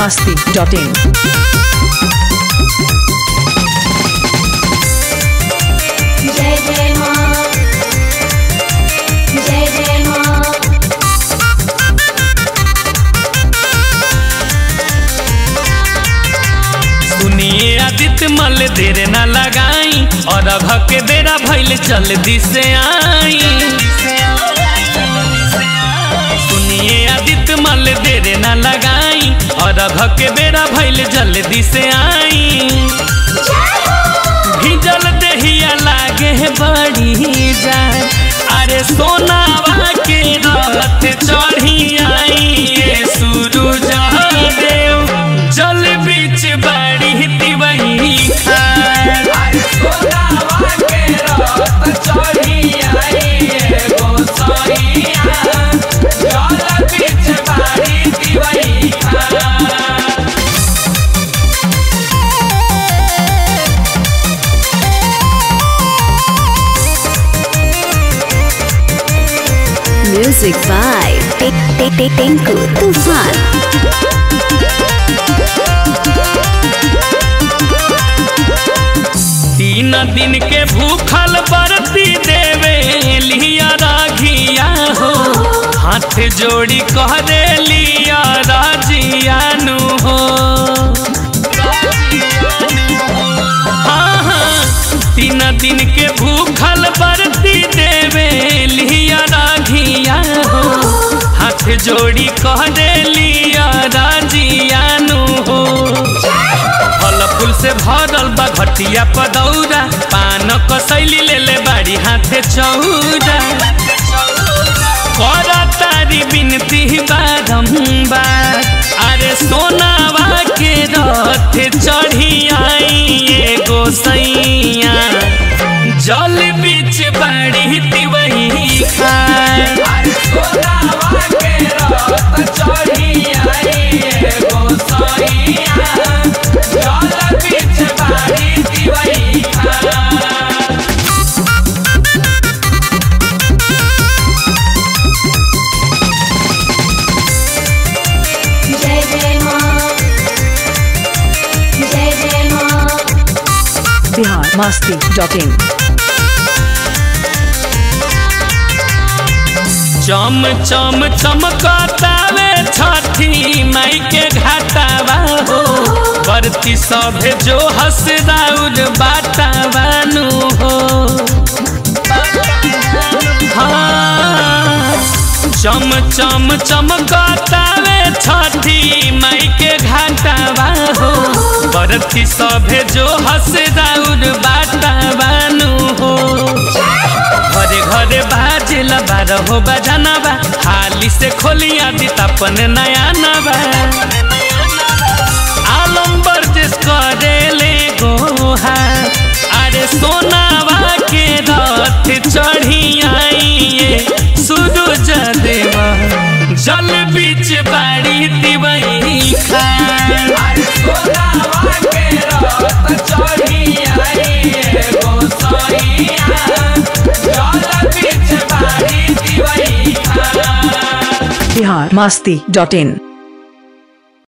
masti.in. जय जय माँ जय जय माँ सुनिए आदित्य मल देर न लगाई और अभ के बेरा भइल जल्दी से आई सुनिए आदित्य मल देर न लगाई और अभ के बेरा भइल जल्दी से आई भिजल देहिया लागे है बड़ी जाए अरे सोनावा के रथ चढ़ी आई ये सूरज देव जल बीच बड़ी तिवही खाए सोनावा के रथ चढ़ी आई ये गोसाइया जल बीच बड़ी तिवही खाए Music by Tinku Tufan. तीन दिन के भूखल बरती देवे लिया राघिया हो हाथ जोड़ी कह दे लिया राजियानु हो हाँ हाँ तीन दिन के भूखल बरती देवे लिया राघिया हो हाथ जोड़ी कह दे लिया राजियानु हो फल फूल से भरल बा घटिया पदौरा पान कसैली ले ले बाड़ी हाथे चौरा कर तारी बिनती बारम्बार अरे सोनावा के रथ चढ़ी आई ये गोसैया जल बीच बाड़ी तिवही खाए सोनावा के रथ चढ़ी आई ये गोसैया जल बीच बाड़ी तिवही खाए जय जय माँ जय जय माँ Bihar masti.in. चम चम चमकतावे छठी माई के घाटावा हो बरती सभे जो हस राउर बाटावानु हो हाँ, चम चम चमकतावे छठी माई के घाटावा हो बरती सभे जो हस राउर बाटावानु हो घरे घरे बाजेल बारहो बजानबा हाली से खोलिया दी तपन नया नबा आलम बर्जिस करेले गोहा अरे सोनावा के रथ चढ़ी आई ये सूरज देवा जल बीच बाड़ी दिवई खाए सोनावा के रथ चढ़ी आई ये गोसाइया जल बीच बाड़ी दिवई खाए Bihar masti.in.